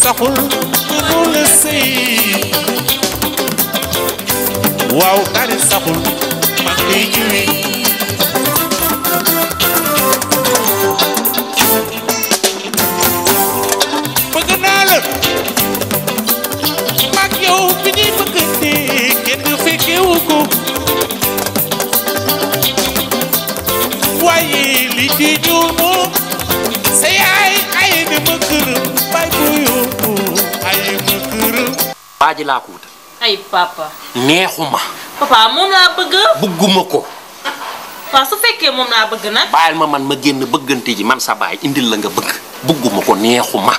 saxul mënu la sëy waaw kaani saxul man lay ñëwi bëgg naa la mag yow bi ñuy bëggante kenn fekkewu ko waaye li ci ñuul moom sa yaay ay na ma këram bay bu yóbbu ay ma këram waa ji laa ko wutal ay papa neexuma papa moom laa bëgg bugguma ko waaw su fekkee moom laa bëgg nag bàyyil ma man ma génn bëggante ji man sa baay indil la nga bëgg bugguma ko neexuma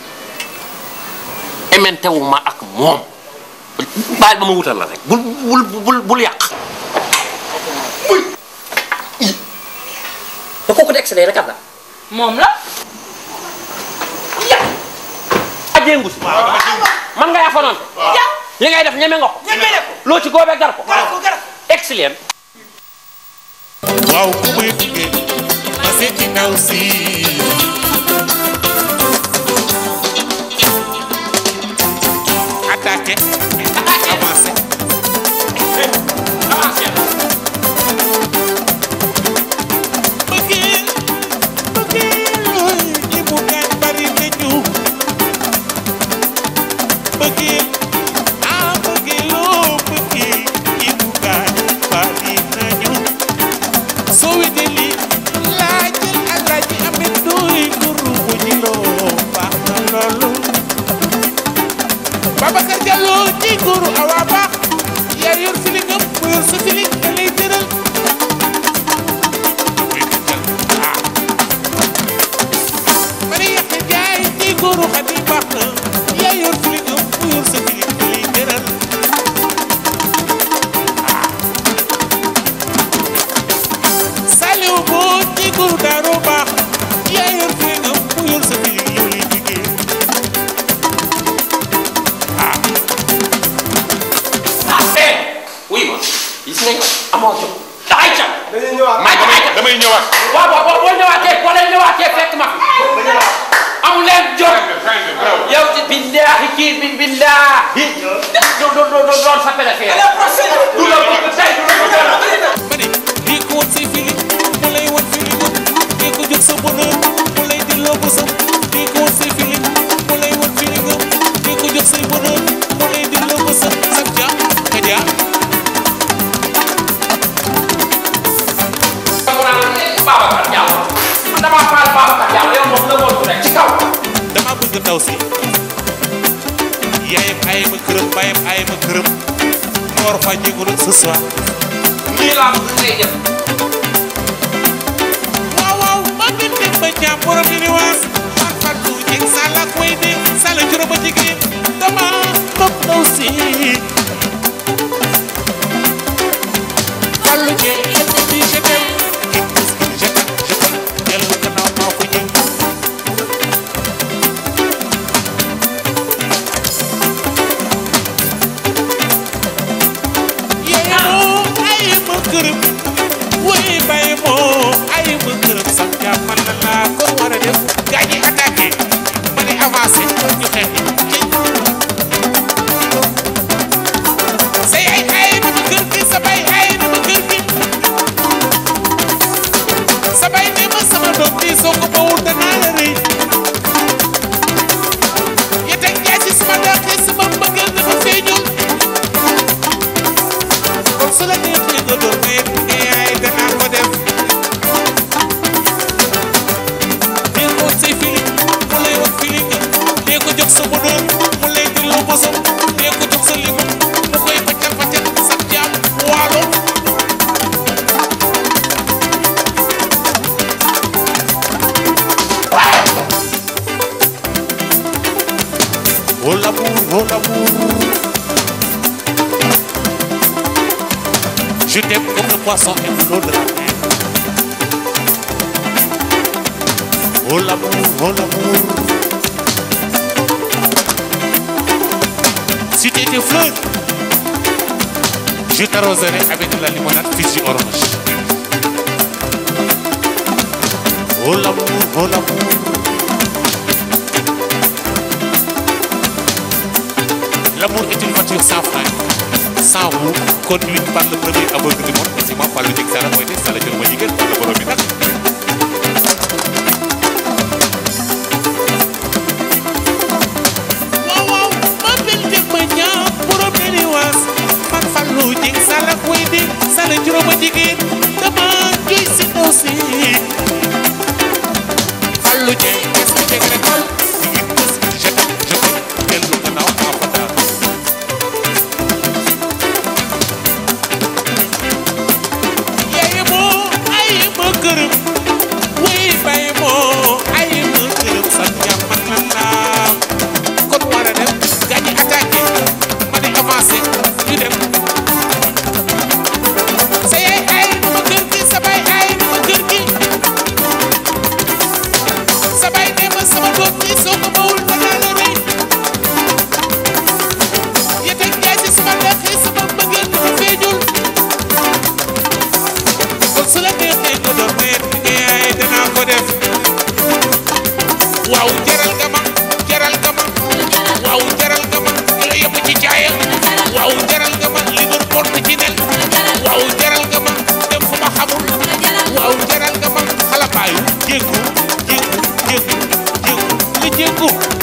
ementewuma ak moom bàyyil ba ma wutal la rek bul bul bul bul yàq da kooku di accéléré kat la moom la ajeengu si man nga yafa noonu li ngay def ñeme nga ko loo ci góobee gar ko excellent waaw ku may gunge ma seeti ndaw si attaqué avancé bëggee bëggee looy ñi mu gaañ bari nañu bëggee ah bëggee loo bëggee ñi mu gaañ bari nañu soo wetee lii laa jël alaaji amet dooy guru bu jiloo baax na loolu Babacar Diallo ji guru awa baax yaa yor filingam mu yor sa filing da lay tëral mari yàq jaay ji guru xadi baax na yaa yor filingam mu yor sa filing da lay tëral Saliou boo ci guru daaroo baax yaa yor filingam mu yor sa filing yow lay liggéey eh wuy ma gis nga amoo jot daxay cam dañuy ñëwaat maa damay cam damay ñëwaat. waaw waaw boo ñëwaatee boo leen ñëwaatee fekk ma fi amu leen jot yow ci billaahi kii bi billaahi do do do do doon sa préféré du la bëgg tey du la bëgg dara. ma ne lii ko woon say fili mu lay wan fili ko lii ko jóg sa bonheur mu lay delloo bosam lii ko woon say fili mu lay wan fili ko lii ko jóg say bonheur mu lay delloo bosam saf ja ka ja Babacar Diallo man damaa faal Babacar Diallo yow moom la woon rek ci kaw. dama bëgg ndaw si yaayam ay ma këram baayam ay ma këram ma war faa jéego rek ce soir nii laa bëgg ngay def. waaw waaw ma ngi dem ba ñaam borom yi ni waas man Fatou Dieng Sala koy de Sala juróom a jigéen dama bëgg ndaw si Fallou Dieng elle me dit je t'aime et plus que je t'aime je t'aime dellu gannaaw maa ko ñëw yeemoo ay ma gërëm woy bay moo ay ma gërëm sax jàmm man la laa ko war a def gaa ñi attaqué ma ne avancé ñu xeex sa yaay ay na ma kër gi sa bay ay na ma kër gi sa bay ne ma sama doom bi soo ko bawul danaa la rëy yete jaay si suma dàqee sama mbëggeel dafa feeñul kon su la neexee nga doon mais ne yaay danaa ko def dee ko say fili mu lay wax fili nga dee ko jox sa bonheur mu lay delloo bosam dee ko jox sa limam mu koy paccal paccal sa jaam waalo Oh l'amour, oh l'amour Je t'aime comme le poisson aime l'eau de la mer. Oh l'amour, oh l'amour. Si tu étais fleur, je t'arroserai avec la limonade Fiji orange. Oh l'amour, oh l'amour. L'amour est une voiture sans frein, sans roue, conduite par le premier aveugle du monde. Et c'est moi, Fallou Dieng Sala mooy ne Sala jël ma jigéen Fallou borom bi nag. waaw waaw ma mel ni ma ñaaw borom bi ni waas man Fallou Dieng Sala koy di Sala juróoma jigéen dama joy si ndaw si. Fallou Dieng est-ce que dégg nga tool jigéen bés je t'aime je t'aime dellu gannaaw maa fa daal. yaay moo ay ma gërëm wuy bay moo ay ma gërëm sant ñaam man lan laa kon war a dem gaañi attaqué ma di avancé ñu dem sa yaay ay na ma kër gi sa baay ay na ma kër gi sa baay nee ma sama doom ji soo ko bawul ba naa la rey yete jaay si sama lekk sama mbëggeel dafa feeñul kon su la neexee nga doon reet yaay danaa ko def waaw jaral nga ma jaral nga ma waaw jaral nga ma li la yóbbu ci caaya waaw jaral nga ma li doon porte ci nen waaw jaral nga ma dem fu ma xamul waaw jaral nga ma xalabaayu jéggu jéggu jéggu jéggu li jéggu